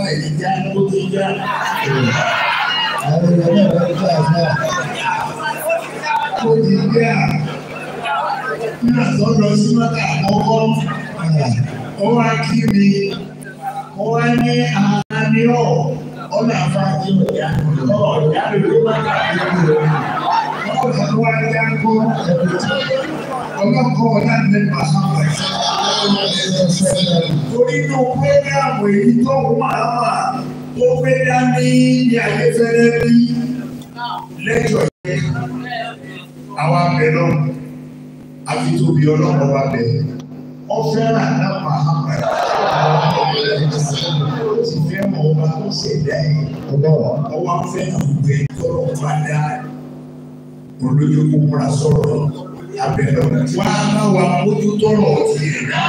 ìjà ló ti já. Àwọn èèyàn náà wọ́n jẹ́ àgbà. Ó ti já. Nígbà tó lọ sí mọ́tà àkọ́kọ́, ó wá kí mi, ó wá ní àníọ̀, ó nà fàájì ọ̀yá, ọ̀yá lè ló má kà á lórí rẹ̀. Ọ̀pọ̀ tó wá já ń kó ọlọ́kọ̀ ọ̀la ní Mahama. Torí inú pẹ́gàmù èyí tó máa wà tó gbé dání ní ayéfẹ́lẹ́ bí lẹ́jọ́ yẹn. Àwa bẹ̀ lọ, àfi tóbi ọlọ́kọ̀ wa bẹ̀. Ọ fẹ́ràn náà Mahama. Ó ti fẹ́ mọ ọba tó ṣẹ̀dá yìí. Ọwọ́ fẹ́ràn gbẹ tọrọ padà. Olóyè kó múra sọ̀rọ̀ abẹ́rẹ́ wá bá wa mójútó ọ̀rọ̀ tiẹ̀ náà.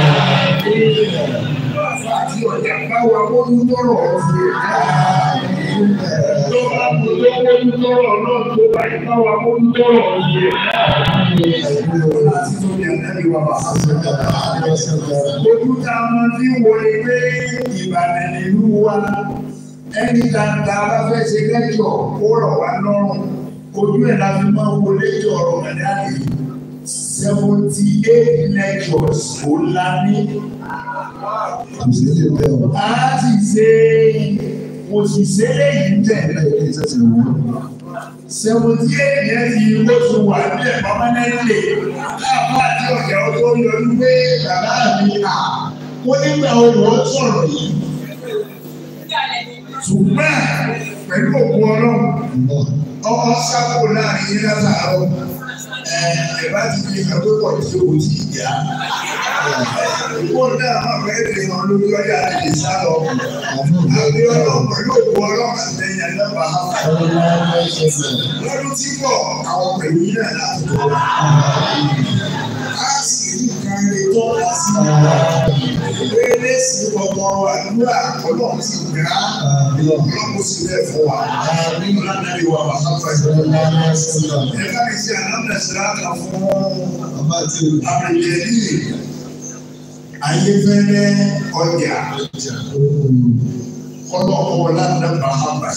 Àti ọ̀jà bá wa mójútó ọ̀rọ̀ tiẹ̀ náà. Tó bá mójútó mójútó ọ̀rọ̀ náà tó bá yẹ bá wa mójútó ọ̀rọ̀ tiẹ̀ náà. Láti tó ní àdáni wa bá a sọ. Ojú tá a máa fi wọlé pé Ìbàdàn ìlú wa ẹni dáadáa bá fẹ́ ṣe lẹ́jọ̀ kó rọ̀ wá lọ́rùn ojú ẹ̀ la fi máa wọlé jọ ọ̀rọ̀ mẹ́dáàlì seventy eight lectures ó la ní. Kò sí lè bẹ́ẹ̀ o. a ti ṣe mo sì ṣe léyìí tẹ̀lé Ilé ìṣẹ̀ṣẹ̀ wò ó. seventy eight yẹn ti ó ti wà nílẹ̀ permanently káàbá àti ọ̀gá ọjọ́ yọjú pé bàbá mi à ó nígbà owó sọ̀rọ̀ yìí ṣùgbọ́n pẹ̀lú òkú ọlọ́run ọkọ sábò láàrin yín látàárọ̀ ẹ ẹ bá ti di ìgbàgbé pọ̀ tí o ti yá ìwọ náà má fẹ́ lè hàn lórí ọjà lè sá lọ àbí ọlọ́run pẹ̀lú òkú ọlọ́run àtẹ̀yìn àdàbà lọ́dún tí bọ̀ àwọn pẹ̀lú yín náà láti bọ̀ á sì rí nǹkan lè tọ́ ká sí ìwé sí ọmọ àdúrà ọlọ́run sì gbà á ọlọ́run sì bẹ́ẹ̀ fún wa ọlọ́run náà lè wà wà sáfà ìṣòro ẹ̀ka mi sí ànámẹ́sìlá kan fún àbẹ̀yẹ̀lì ayéfẹ́lẹ́ ọjà ọlọ́kọ̀ lánàá bàhámà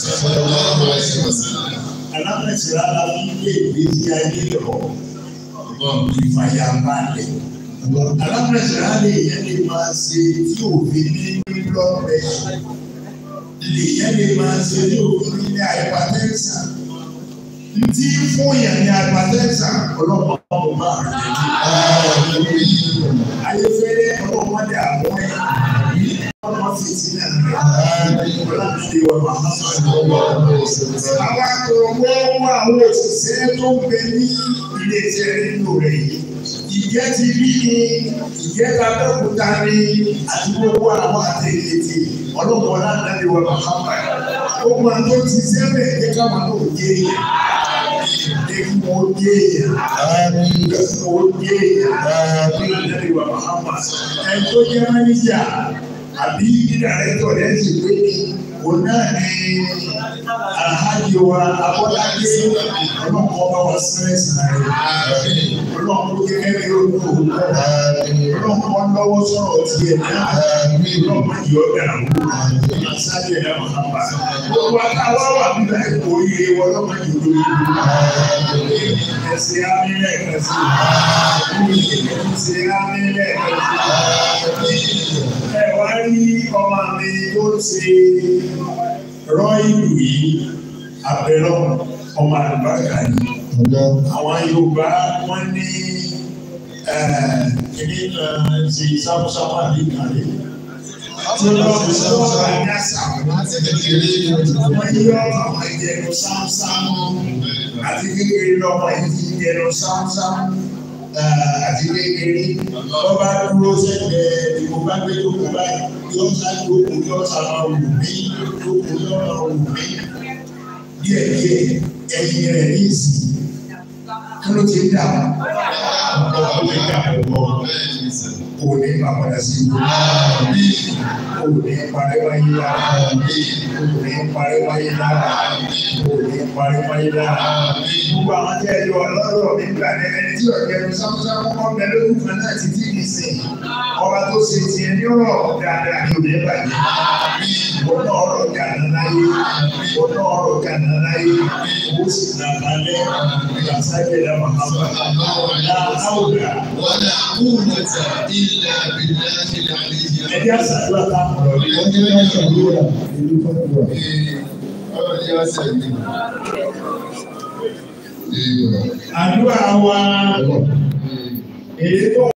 ànámẹ́sìlá la fi gbé ìgbésí ayé lọ ìfàyàbalẹ̀ alámẹsẹ̀rá lè yẹn lè máa ṣe tí òfin ní lọ́rẹ̀ lè yẹn lè máa ṣe tí òfin ní àìpàtẹ́sà ntí fún yẹn ní àìpàtẹ́sà ọlọ́pàá ọmọ bá rẹ̀ lẹ́yìn ayéfẹ́lẹ́ ọlọ́pàá àwọn ẹ̀ ọmọ fìtí náà rẹ̀ ọlọ́pàá wọn máa ń sọ àwọn akọ̀rọ̀gbọ́ àwọn òṣìṣẹ́ tó ń bẹ ní ilé iṣẹ́ nínú rẹ̀ yìí ìjẹ́ ti rí ni ìjẹ́ ta lọ́kùnta ni àti gbogbo àwọn àtẹ̀yẹ̀tì ọlọ́pàá ọ̀làdàbí wa mahama gbogbo àwọn tó ti sẹ́lẹ̀ ẹ̀jẹ̀ káwọn náà yé yẹn ẹ̀kú wọn yé yẹn ẹ̀kú wọn yé yẹn ọ̀làdàbí wa mahama ẹ̀ tó jẹ́ mẹ́nìjà àbí dídàrẹ́tọ̀ rẹ̀ ti pé òun náà ní alhaji wa abọ́lájé ọlọ́pàá ọba wa sẹ́rẹ̀ sàárẹ̀ ọlọ́pàá kékeré yóò lò ó ọlọ́pàá lọ́wọ́ sọ̀rọ̀ tiẹ̀ náà ọlọ́pàá yóò dàrú àṣàjẹ̀ ẹ̀ mọ̀nàmá gbogbo àtàwọn wà nígbà ẹ̀kọ́ iye wọn ọlọ́pàá yóò lórí ẹsẹ̀ amílẹ̀ kẹsì ẹsẹ̀ amílẹ̀ kẹsì ẹ wá rí ọmọ mi tó ṣe rọ ìlú yìí abẹ́rọ́ ọmọ àlùbáríkà yìí. Àwọn Yorùbá wọ́n ní kìíní kan ṣe sáfúsáfú àbí ìkàlẹ̀. Tí ó lọ sí sáfúsáfú àbí àṣà. Wọ́n yọ àwọn ìjẹun sáfúsáfú àti kékeré lọ́wọ́ ìjẹun sáfúsáfú àti kékeré wọ́n bá dúró sẹ́gbẹ̀ẹ́ ìbò bá gbé lóko báyìí yóò sá lóko yóò sá máa wù mí lóko yóò máa wù mí díẹ̀ díẹ̀ ẹ̀yìn rẹ̀ ní ìsìn kí ló ti dà ọkọ̀ tó ti dà pọ̀ kò ní máa padà sí ìlú kò ní parẹ́ wáyé lára kò ní parẹ́ wáyé lára kò ní parẹ́ wáyé lára gbogbo àwọn tí ẹ yọ ọlọ́rọ̀ nígbà ní ẹni tí ọ̀jẹ̀ ló sáfúsáfú kọ́ bẹ lójú kan náà ti tí ì sìn ọba tó ṣe tiẹ̀ ní ọ̀rọ̀ dáadáa ní òde bàjẹ́ ìwọ ọ̀nà ọ̀rọ̀ kànáà yìí ó sì nàkálẹ̀ ìgbàsájẹ̀ dá màmá láwùrà. ولا قوة إلا بالله العلي Ẹ̀jẹ̀ àṣàdúrà táwọn ọ̀rọ̀ yìí. Wọ́n ní wọ́n ṣàdúrà ìlú fọ́tò. Àdúrà wa èyí tó